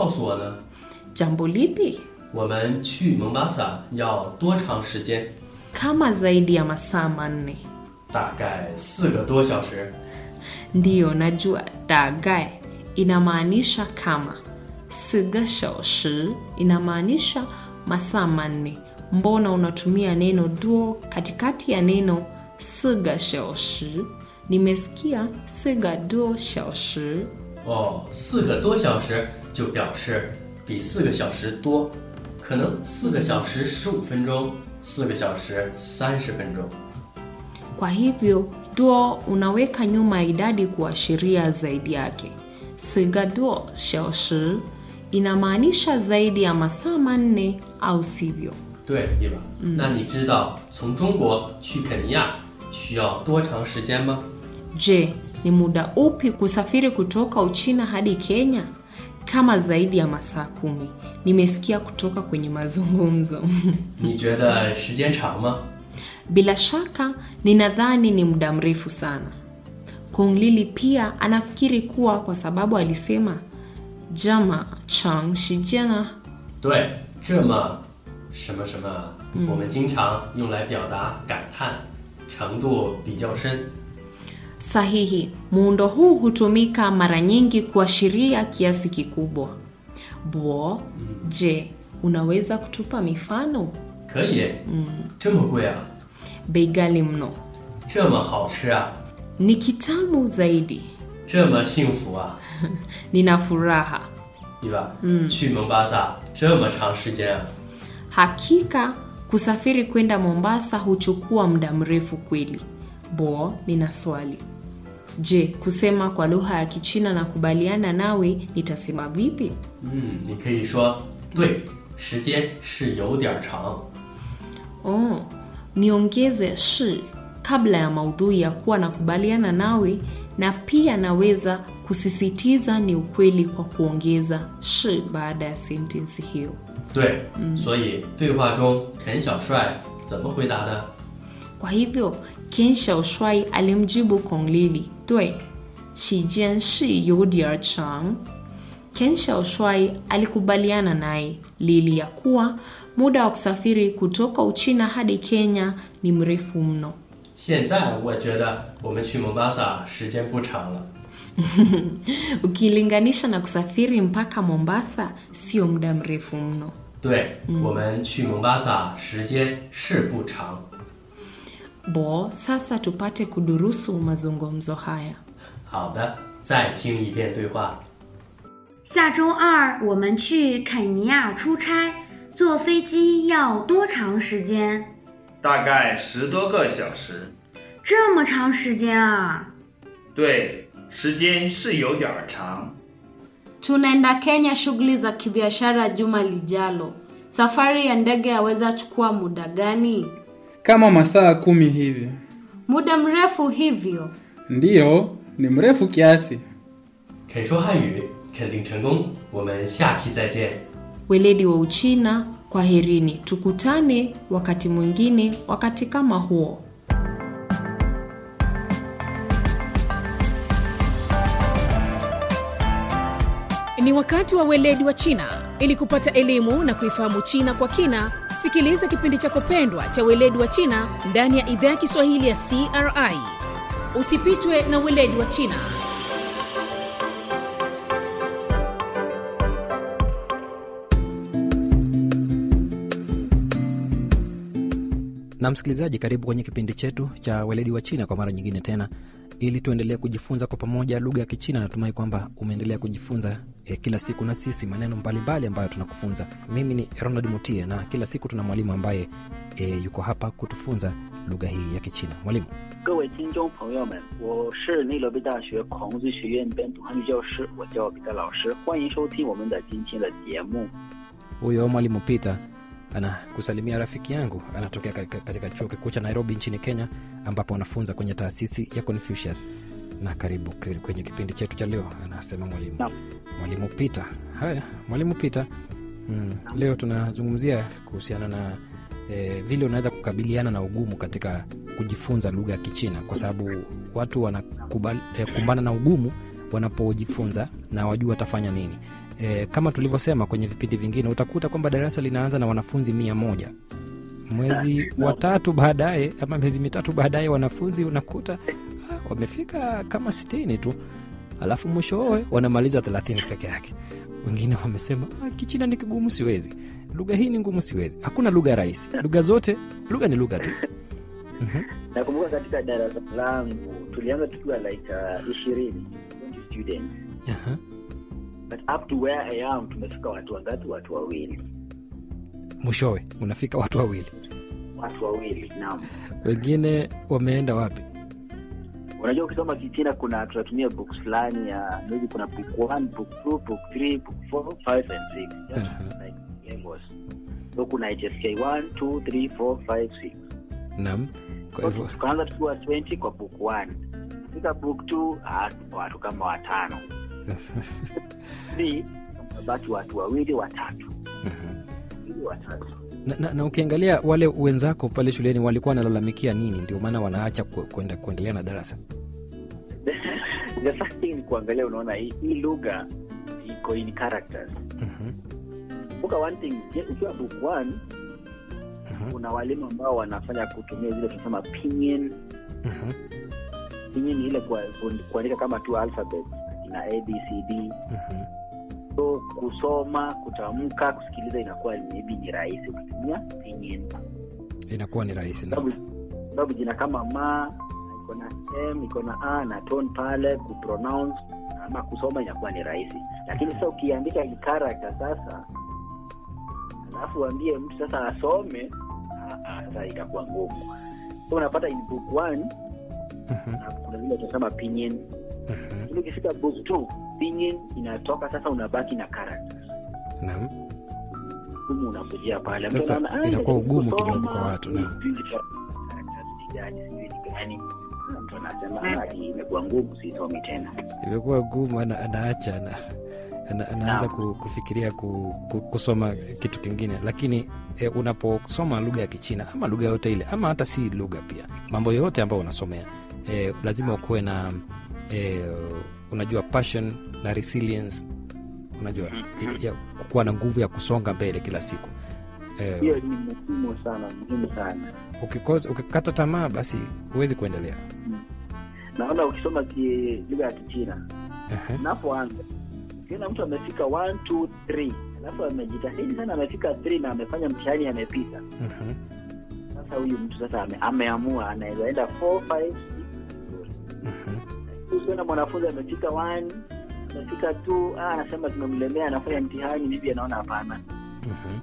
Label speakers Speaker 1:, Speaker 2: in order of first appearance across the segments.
Speaker 1: 告诉我呢？
Speaker 2: jambo lipi
Speaker 1: 我们去蒙巴萨要多长时间？
Speaker 2: kama zaidi ya masaa manne
Speaker 1: 大概四个多小时。
Speaker 2: ndiyo najua dagae inamaanisha kama siga shaoshi inamaanisha masaa manne mbona unatumia neno duo katikati ya neno siga shaoshi nimesikia siga duo shaoshi
Speaker 1: 哦，四个多小时就表示比四个小时多，可能四个小时十五分钟，四个小时三十分钟。
Speaker 2: kwa hivyo duo unaweka nyuma ya idadi kuashiria zaidi yake siga duo shaoshi inamaanisha zaidi ya masaa manne au sivyo
Speaker 1: 对，对吧？那你知道从中国去肯尼亚需要多长时间吗？
Speaker 2: Je, ni muda upi kusafiri kutoka Uchina hadi Kenya? Kama zaidi ya masaa kumi. Nimesikia kutoka kwenye mazungumzo.
Speaker 1: 你觉得时间长吗？
Speaker 2: Bila shaka, ninadhani ni muda mrefu sana. Kong Lili pia anafikiri kuwa kwa sababu alisema jama chang shijana
Speaker 1: 对，这么什么什么，我们经常用来表达感叹，程度比较深。
Speaker 2: sahihi. Muundo huu hutumika mara nyingi kuashiria kiasi kikubwa. Bo, je, unaweza kutupa mifano?
Speaker 1: 可以，这么贵啊，
Speaker 2: bei ghali mno
Speaker 1: 这么好吃啊，
Speaker 2: ni kitamu zaidi
Speaker 1: 这么幸福啊，
Speaker 2: nina furaha
Speaker 1: 对吧？嗯，去蒙巴萨这么长时间啊，
Speaker 2: hakika kusafiri kwenda mombasa huchukua muda mrefu kweli bo nina swali je kusema kwa lugha ya kichina na kubaliana nawe nitasema vipi
Speaker 1: 嗯，你可以说对，时间是有点长。
Speaker 2: oh, niongeze shi kabla ya maudhui ya kuwa nakubaliana nawe na pia naweza kusisitiza ni ukweli kwa kuongeza shi baada ya sentensi hiyo
Speaker 1: 对，所以对话中肯小帅怎么回答的？
Speaker 2: Kwa hivyo Ken Shaoshwai alimjibu Kong Lili, dui shijian shi yudier chang. Ken Shaoshwai alikubaliana naye Lili ya kuwa muda wa kusafiri kutoka Uchina hadi Kenya ni mrefu mno.
Speaker 1: 现在我觉得我们去蒙巴萨时间不长了。
Speaker 2: Ukilinganisha na kusafiri mpaka Mombasa, sio muda mrefu mno.
Speaker 1: 对，我们去蒙巴萨时间是不长。
Speaker 2: Bo, sasa tupate kudurusu mazungumzo haya.
Speaker 1: 好的，再听一遍对话。
Speaker 3: 下周二我们去肯尼亚出差，坐飞机要多长时间？
Speaker 4: 大概十多个小时。
Speaker 3: 这么长时间啊！
Speaker 4: 对，时间是有点儿长。
Speaker 5: Tunaenda Kenya shughuli za kibiashara juma lijalo. Safari ya ndege yaweza chukua muda gani?
Speaker 6: kama masaa kumi hivi.
Speaker 5: Muda mrefu hivyo.
Speaker 6: Ndiyo, ni mrefu kiasi.
Speaker 1: 肯说汉语肯定成功，我们下期再见。
Speaker 2: Weledi wa Uchina, kwaherini. Tukutane wakati mwingine, wakati kama huo.
Speaker 7: Ni wakati wa weledi wa China. Ili kupata elimu na kuifahamu China kwa kina, sikiliza kipindi chako pendwa cha weledi wa China ndani ya idhaa ya Kiswahili ya CRI. Usipitwe na weledi wa China.
Speaker 8: na msikilizaji karibu kwenye kipindi chetu cha weledi wa china kwa mara nyingine tena ili tuendelee kujifunza kwa pamoja lugha ya kichina natumai kwamba umeendelea kujifunza eh, kila siku na sisi maneno mbalimbali ambayo tunakufunza mimi ni ronald mutie na kila siku tuna mwalimu ambaye eh, yuko hapa kutufunza lugha hii ya kichina mwalimu
Speaker 9: 各位听众朋友们，我是内罗毕大学孔子学院本土汉语教师，我叫彼得老师，欢迎收听我们的今天的节目。
Speaker 8: huyo mwalimu peter anakusalimia rafiki yangu anatokea katika, katika chuo kikuu cha nairobi nchini kenya ambapo anafunza kwenye taasisi ya confucius na karibu k- kwenye kipindi chetu cha leo anasema mwalimu
Speaker 9: Naam.
Speaker 8: mwalimu peter haya mwalimu peter mm, leo tunazungumzia kuhusiana na eh, vile unaweza kukabiliana na ugumu katika kujifunza lugha ya kichina kwa sababu watu wanakumbana eh, kumbana na ugumu wanapojifunza na wajua watafanya nini e, kama tulivyosema kwenye vipindi vingine utakuta kwamba darasa linaanza na wanafunzi mia moja mwezi wa tatu baadaye ama miezi mitatu baadaye wanafunzi unakuta ah, wamefika kama sitini tu alafu mwishowe wanamaliza thelathini peke yake wengine wamesema ah, kichina ni kigumu siwezi lugha hii ni ngumu siwezi hakuna lugha rahisi lugha zote lugha ni lugha tu Mhm.
Speaker 9: nakumbuka katika darasa langu tulianza tukiwa like ishirini uh, students
Speaker 8: Aha.
Speaker 9: but up to where I am tumefika watu wangapi watu wawili
Speaker 8: mwishowe unafika watu wawili
Speaker 9: watu wawili naam
Speaker 8: wengine wameenda wapi
Speaker 9: unajua ukisoma kichina kuna tunatumia books fulani ya maybe kuna book one book two book three book four five and six just
Speaker 8: Aha.
Speaker 9: like levels so kuna hsk one two three four five six
Speaker 8: nam kwa
Speaker 9: So,
Speaker 8: hivyo
Speaker 9: tukaanza tukiwa 20 kwa book one fika book two ah, watu kama watano three baki watu wawili watatu wawili watatu
Speaker 8: na, na, na ukiangalia wale wenzako pale shuleni walikuwa wanalalamikia nini ndio maana wanaacha ku- kwenda kuendelea na darasa
Speaker 9: the first thing ni kuangalia unaona hii, hii lugha iko in characters
Speaker 8: Mhm,
Speaker 9: kumbuka one thing je, ukiwa book one
Speaker 8: mhm,
Speaker 9: kuna walimu ambao wanafanya kutumia zile tunasema pinyin
Speaker 8: mhm,
Speaker 9: pinyin ni ile kwa- ku- kuandika kama tu alphabet ina abcd
Speaker 8: mhm.
Speaker 9: so kusoma kutamka kusikiliza inakuwa maybe ni rahisi ukitumia pinyin
Speaker 8: inakuwa ni rahisi na
Speaker 9: sababu sababu jina kama ma iko na m iko na a na tone pale kupronounce ama kusoma inakuwa ni rahisi lakini sasa ukiandika in character sasa alafu uambie mtu sasa asome ah, ah, sasa itakuwa ngumu so unapata in book one
Speaker 8: Mhm,
Speaker 9: na kuna vile tunasema pinyin
Speaker 8: mhm.
Speaker 9: lakini ukifika book two pinyin inatoka sasa unabaki na characters
Speaker 8: Naam.
Speaker 9: ugumu unakujia pale Mtu
Speaker 8: Sasa
Speaker 9: anaona, "Ah,
Speaker 8: inakuwa
Speaker 9: najaribu
Speaker 8: ugumu
Speaker 9: kusoma,
Speaker 8: kidogo kwa watu, naam.
Speaker 9: sijui cha- characters ni gani, sijui ni gani." Ah, mtu anasema "Ah, hii imekuwa ngumu sisomi tena
Speaker 8: imekuwa gumu ana, anaacha ana, ana, anaanza
Speaker 9: Naam.
Speaker 8: ku, kufikiria ku, ku, kusoma kitu kingine lakini e, unaposoma lugha ya kichina ama lugha yote ile ama hata si lugha pia mambo yote ambayo unasomea e, lazima ukuwe na e, unajua passion na resilience unajua i- ya kuwa na nguvu ya kusonga mbele kila siku e,
Speaker 9: hiyo ni muhimu sana muhimu sana
Speaker 8: ukikosa ukikata tamaa basi huwezi kuendelea
Speaker 9: naona ukisoma ki- lugha ya kichina
Speaker 8: Ehe.
Speaker 9: unapoanza ukiona mtu amefika one, two, three, alafu amejitahidi sana amefika three na amefanya mtihani amepita
Speaker 8: Mhm.
Speaker 9: sasa huyu mtu sasa ame, ameamua anaweza enda four, five, six, vizuri.
Speaker 8: Mhm.
Speaker 9: ukiona mwanafunzi amefika one amefika two ah, anasema tumemlemea anafanya mtihani bibi anaona hapana
Speaker 8: Mhm.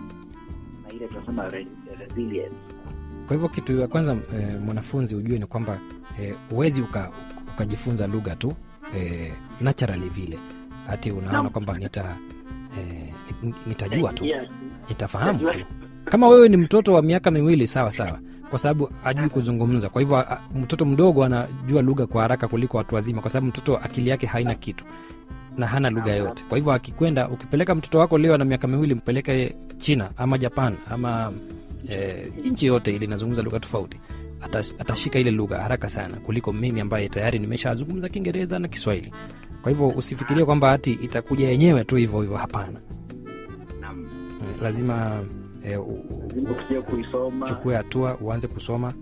Speaker 9: na ile tunasema re- resilience
Speaker 8: kwa hivyo kitu ya kwanza e, mwanafunzi ujue ni kwamba e, uwezi uka, ukajifunza lugha tu e, naturally vile hati unaona
Speaker 9: Naam.
Speaker 8: kwamba nita e, nitajua tu
Speaker 9: Yeah.
Speaker 8: nitafahamu tu kama wewe ni mtoto wa miaka miwili sawa sawa kwa sababu ajui kuzungumza kwa hivyo a- mtoto mdogo anajua lugha kwa haraka kuliko watu wazima kwa sababu mtoto akili yake haina kitu na hana lugha yote kwa hivyo akikwenda ukipeleka mtoto wako leo ana miaka miwili mpeleke china ama japan ama e, nchi yote ile inazungumza lugha tofauti Atas- atashika ile lugha haraka sana kuliko mimi ambaye tayari nimeshazungumza kiingereza na kiswahili kwa hivyo usifikirie kwamba hati itakuja yenyewe tu hivyo hivyo hapana
Speaker 9: Naam.
Speaker 8: Mm, lazima e, u, u,
Speaker 9: Lazima ukija kuisoma
Speaker 8: uchukue hatua uanze kusoma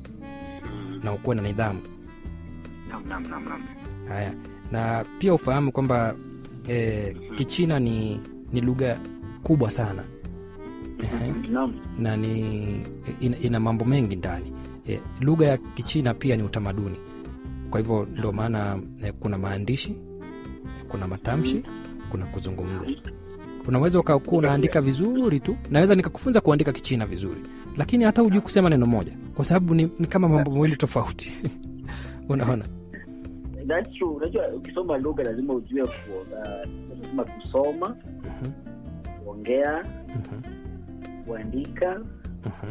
Speaker 8: na ukuwe na nidhamu
Speaker 9: Naam, naam, naam, naam.
Speaker 8: haya na pia ufahamu kwamba e, kichina ni, ni lugha kubwa sana Ehe.
Speaker 9: Naam.
Speaker 8: na ni ina, ina mambo mengi ndani e, lugha ya kichina pia ni utamaduni kwa hivyo ndio maana e, kuna maandishi kuna matamshi kuna kuzungumza unaweza ukakuwa unaandika vizuri tu naweza nikakufunza kuandika kichina vizuri lakini hata hujui kusema neno moja kwa sababu ni, ni kama mambo mawili tofauti unaona
Speaker 9: That's true. Unajua ukisoma lugha lazima ujue ku- uh, lazima kusoma,
Speaker 8: Mhm,
Speaker 9: kuongea,
Speaker 8: mhm,
Speaker 9: kuandika,
Speaker 8: mhm.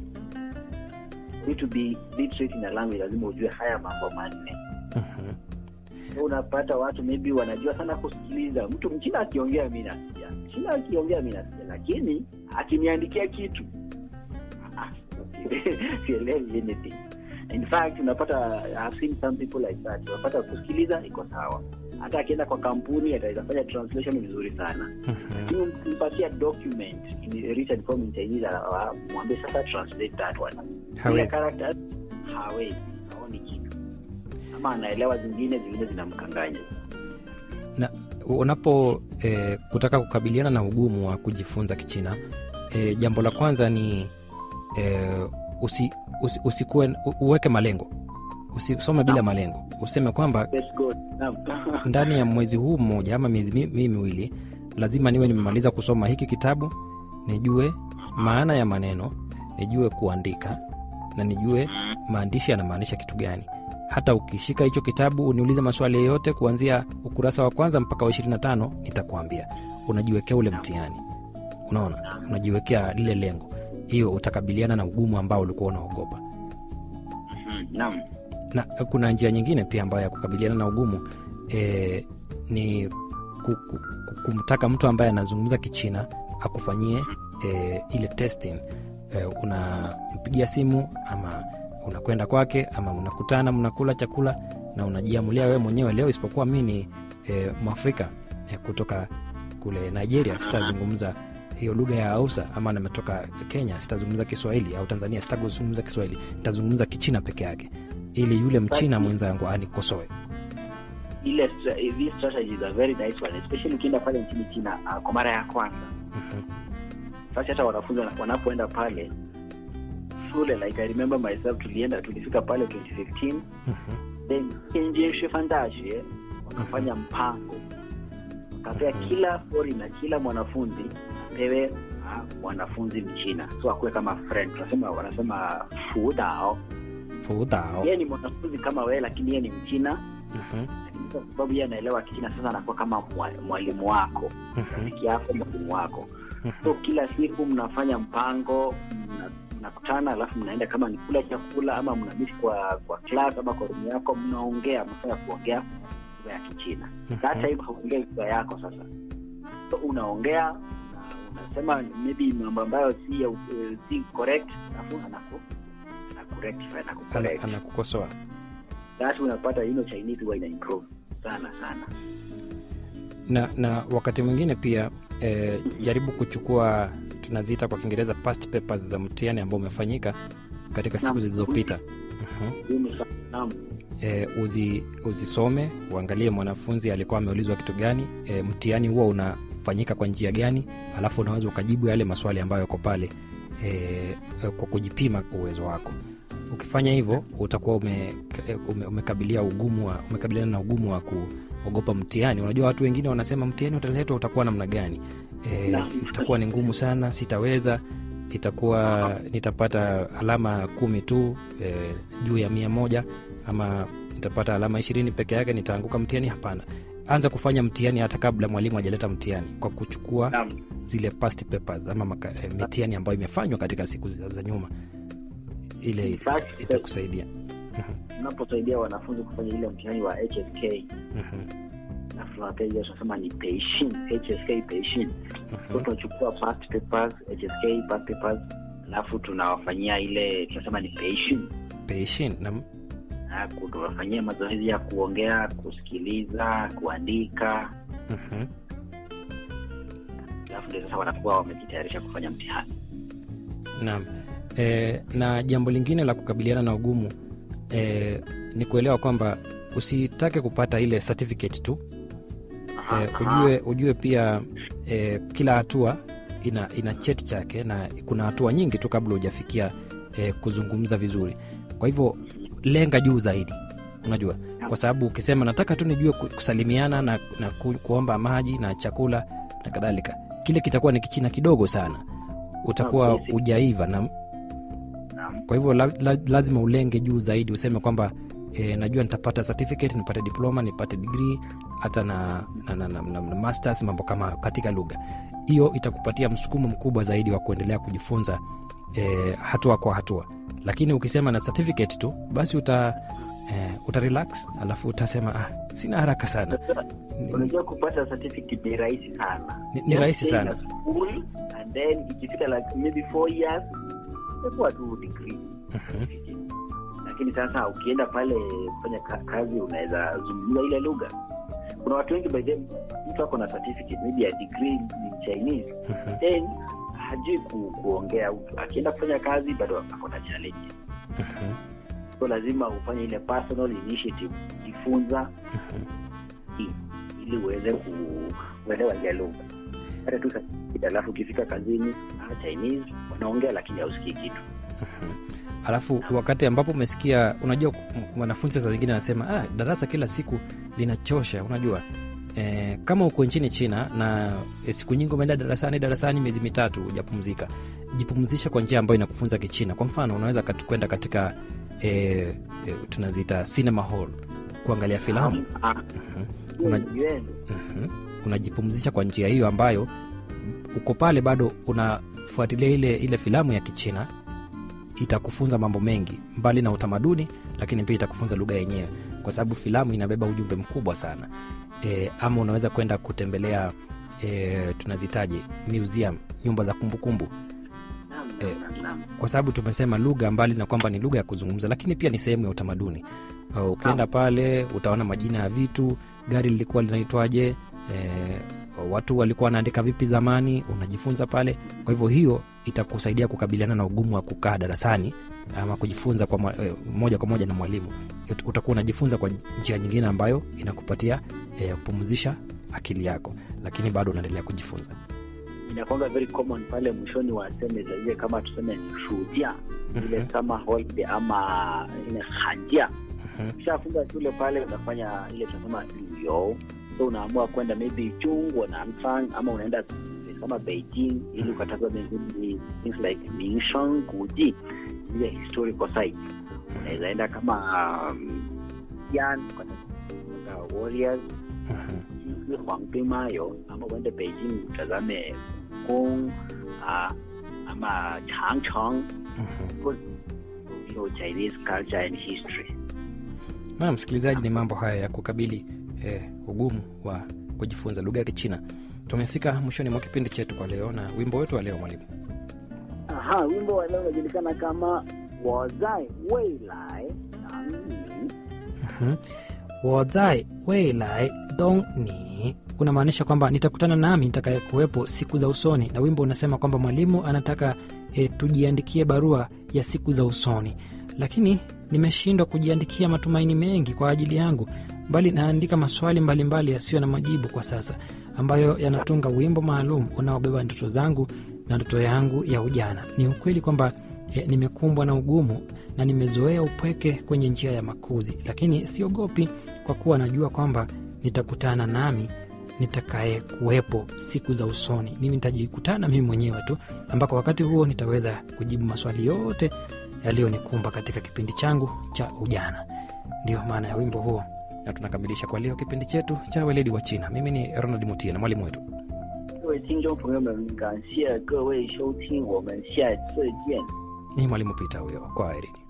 Speaker 9: need to be literate in a language lazima ujue haya mambo manne.
Speaker 8: Mhm.
Speaker 9: So unapata watu maybe wanajua sana kusikiliza. Mtu mchina akiongea mi nasikia, mchina akiongea mi nasikia, lakini akiniandikia kitu ah, sielewi anything. In fact unapata I've seen some people like that. Unapata kusikiliza iko sawa, hata akienda kwa kampuni ataweza fanya translation vizuri sana lakini ukimpatia document in written form in Chinese uh, mwambie sasa translate that one Ile
Speaker 8: Hawezi.
Speaker 9: character hawezi haoni kitu ama anaelewa zingine zingine zinamkanganya
Speaker 8: na unapo eh, kutaka kukabiliana na ugumu wa kujifunza kichina eh, jambo la kwanza ni eh, usi, usi, usikuwe, u- uweke malengo usisome bila malengo useme kwamba
Speaker 9: Let's go. Naam.
Speaker 8: ndani ya mwezi huu mmoja ama miezi mi- mi miwili lazima niwe nimemaliza kusoma hiki kitabu nijue maana ya maneno nijue kuandika na nijue maandishi yanamaanisha kitu gani hata ukishika hicho kitabu uniulize maswali yoyote kuanzia ukurasa wa kwanza mpaka wa 25 nitakuambia unajiwekea ule mtihani unaona unajiwekea lile lengo hiyo utakabiliana na ugumu ambao ulikuwa unaogopa
Speaker 9: Mhm, Naam.
Speaker 8: na kuna njia nyingine pia ambayo ya kukabiliana na ugumu e, ni ku, ku, ku, kumtaka mtu ambaye anazungumza kichina akufanyie e, ile testing e, unampigia simu ama unakwenda kwake ama unakutana mnakula chakula na unajiamulia wewe mwenyewe leo isipokuwa mi ni e, mwafrika e, kutoka kule nigeria sitazungumza hiyo lugha ya hausa ama nametoka kenya sitazungumza kiswahili au tanzania sitazungumza kiswahili nitazungumza kichina peke yake ili yule mchina mwenzangu anikosoe
Speaker 9: ile stra- these strategies are very nice one especially ukienda pale nchini china uh, kwa mara ya kwanza sasa hata wanafunzi wana- wanapoenda pale shule like i remember myself tulienda tulifika pale 2015 then Tianjin Shifan Dashi wakafanya mpango wakapea kila foreigner kila mwanafunzi apewe ah, mwanafunzi mchina so akuwe kama friend tunasema wanasema fudao
Speaker 8: fudao
Speaker 9: yeye ni mwanafunzi kama wewe lakini yeye ni mchina lakini kwa sababu yeye anaelewa kichina sasa anakuwa kama mwa- mwalimu wako rafiki yako mwalimu wako so kila siku mnafanya mpango mna- mnakutana alafu mnaenda kama ni kula chakula ama mnamiti kwa kwa class ama kwa rumu yako mnaongea mnafanya kuongea lugha ya kichina that time hauongei lugha yako sasa so unaongea una- unasema maybe mambo ambayo si ya, uh, si correct alafu anaku anakurectify anakucorrect
Speaker 8: anakukosoa
Speaker 9: basi unapata you know, chinese huwa ina improve sana sana
Speaker 8: na na wakati mwingine pia eh, jaribu kuchukua tunaziita kwa kiingereza past papers za mtihani ambao umefanyika katika siku
Speaker 9: Naam.
Speaker 8: zilizopita Mhm.
Speaker 9: Muhimu sana. Naam.
Speaker 8: e, uzi, uzisome uangalie mwanafunzi alikuwa ameulizwa kitu gani e, mtihani huo unafanyika kwa njia gani alafu unaweza ukajibu yale maswali ambayo yako pale e, e, kwa kujipima uwezo wako ukifanya hivyo utakuwa ume, ume, umekabilia ugumu wa, umekabiliana na ugumu wa kuogopa mtihani unajua watu wengine wanasema mtihani utaletwa utakuwa namna gani e,
Speaker 9: Naam.
Speaker 8: itakuwa ni ngumu sana sitaweza itakuwa nitapata alama kumi tu e, juu ya mia moja ama nitapata alama ishirini peke yake nitaanguka mtihani hapana anza kufanya mtihani hata kabla mwalimu ajaleta mtihani kwa kuchukua
Speaker 9: Naam.
Speaker 8: zile past papers ama maka, e, mitihani ambayo imefanywa katika siku za za nyuma ile
Speaker 9: In fact,
Speaker 8: ita- itakusaidia
Speaker 9: unaposaidia wanafunzi kufanya ile mtihani wa hsk
Speaker 8: Mhm.
Speaker 9: alafu tunapea ile tunasema ni peishin hsk peishin so tunachukua past papers hsk past papers alafu tunawafanyia ile tunasema ni peishin
Speaker 8: Peishin, na
Speaker 9: Na ku- tunawafanyia mazoezi ya kuongea kusikiliza kuandika
Speaker 8: Mhm.
Speaker 9: alafu ndio sasa wanakuwa wamejitayarisha kufanya mtihani
Speaker 8: Naam. E, na jambo lingine la kukabiliana na ugumu e, ni kuelewa kwamba usitake kupata ile certificate tu e, ujue, ujue pia e, kila hatua ina, ina cheti chake na kuna hatua nyingi tu kabla hujafikia e, kuzungumza vizuri kwa hivyo lenga juu zaidi unajua kwa sababu ukisema nataka tu nijue ku- kusalimiana na, na ku, kuomba maji na chakula na kadhalika kile kitakuwa ni kichina kidogo sana utakuwa
Speaker 9: basic.
Speaker 8: ujaiva na kwa hivyo la, la, lazima ulenge juu zaidi useme kwamba e, najua nitapata certificate nipate diploma nipate degree hata na, na, na, na, na, na masters mambo kama katika lugha hiyo itakupatia msukumo mkubwa zaidi wa kuendelea kujifunza e, hatua kwa hatua lakini ukisema na certificate tu basi uta e, uta relax alafu utasema ah, sina haraka sana
Speaker 9: unajua kupata certificate ni rahisi sana
Speaker 8: Ni- ni
Speaker 9: Just
Speaker 8: rahisi
Speaker 9: stay
Speaker 8: sana.
Speaker 9: in a school, and then ikifika like maybe four years itakuwa tu degree lakini sasa ukienda pale kufanya ka- kazi unaweza zungumza ile lugha kuna watu wengi by the mtu ako na certificate maybe ya degree in Chinese then hajui ku, kuongea akienda kufanya kazi bado ako na challenge so lazima ufanye ile personal initiative jifunza i- ili uweze ku- kuelewa ile lugha hata tu certificate, alafu ukifika kazini ah, Chinese wanaongea lakini hausikii kitu
Speaker 8: alafu wakati ambapo umesikia unajua m- mwanafunzi saa zingine anasema ah, darasa kila siku linachosha unajua e, kama uko nchini china na e, siku nyingi umeenda darasani darasani miezi mitatu hujapumzika jipumzisha kwa njia ambayo inakufunza kichina kwa mfano unaweza kat- kwenda katika e, e, tunaziita cinema hall kuangalia filamu
Speaker 9: Ah,
Speaker 8: Una-
Speaker 9: Yuan.
Speaker 8: Mhm. unajipumzisha kwa njia hiyo ambayo uko pale bado unafuatilia ile ile filamu ya kichina itakufunza mambo mengi mbali na utamaduni lakini pia itakufunza lugha yenyewe kwa sababu filamu inabeba ujumbe mkubwa sana e, ama unaweza kwenda kutembelea e, tunazitaje museum nyumba za kumbukumbu
Speaker 9: Naam,
Speaker 8: Eh,
Speaker 9: naam, naam.
Speaker 8: kwa sababu tumesema lugha mbali na kwamba ni lugha ya kuzungumza lakini pia ni sehemu ya utamaduni Uh, ukienda pale utaona majina ya vitu gari lilikuwa linaitwaje e, watu walikuwa wanaandika vipi zamani unajifunza pale kwa hivyo hiyo itakusaidia kukabiliana na ugumu wa kukaa darasani ama kujifunza kwa mwa- eh, moja kwa moja na mwalimu Ut- utakuwa unajifunza kwa njia nyingine ambayo inakupatia eh, kupumzisha akili yako lakini bado unaendelea kujifunza
Speaker 9: inakwanga very common pale mwishoni wa seme za ile kama tuseme ni shuhudia ile
Speaker 8: Mhm.
Speaker 9: summer holiday ama ile hanjia
Speaker 8: Mhm.
Speaker 9: ukishafunga shule pale unafanya ile tunasema yo so unaamua kwenda maybe chungwa na Anfang ama unaenda kama Beijing ili ukatazame zile things like Mingshan Guji ile historical sites unaweza enda kama um, Yan ukatazama warriors
Speaker 8: Mhm.
Speaker 9: jinsi Huangping Mayo ama uende Beijing utazame Gong uh, ama Changcheng
Speaker 8: Mhm.
Speaker 9: because you know Chinese culture and history
Speaker 8: na msikilizaji ni mambo haya ya kukabili eh, ugumu wa kujifunza lugha ya kichina tumefika mwishoni mwa kipindi chetu kwa leo na wimbo wetu wa leo mwalimu
Speaker 9: Aha, wimbo wa leo unajulikana kama 我在未来等你。
Speaker 8: Mhm. wozai weilai dong ni unamaanisha kwamba nitakutana nami nitakayekuwepo siku za usoni na wimbo unasema kwamba mwalimu anataka e, tujiandikie barua ya siku za usoni lakini nimeshindwa kujiandikia matumaini mengi kwa ajili yangu bali naandika maswali mbalimbali yasiyo na majibu kwa sasa ambayo yanatunga wimbo maalum unaobeba ndoto zangu na ndoto yangu ya ujana ni ukweli kwamba e, nimekumbwa na ugumu na nimezoea upweke kwenye njia ya makuzi lakini siogopi kwa kuwa najua kwamba nitakutana nami nitakaye kuwepo siku za usoni mimi nitajikutana mimi mwenyewe tu ambako wakati huo nitaweza kujibu maswali yote yaliyonikumba katika kipindi changu cha ujana ndiyo maana ya wimbo huo na tunakamilisha kwa leo kipindi chetu cha weledi wa china mimi ni ronald mutia na mwalimu wetu
Speaker 9: 各位听众朋友们，感谢各位收听，我们下次见。
Speaker 8: ni mwalimu pita huyo kwa herini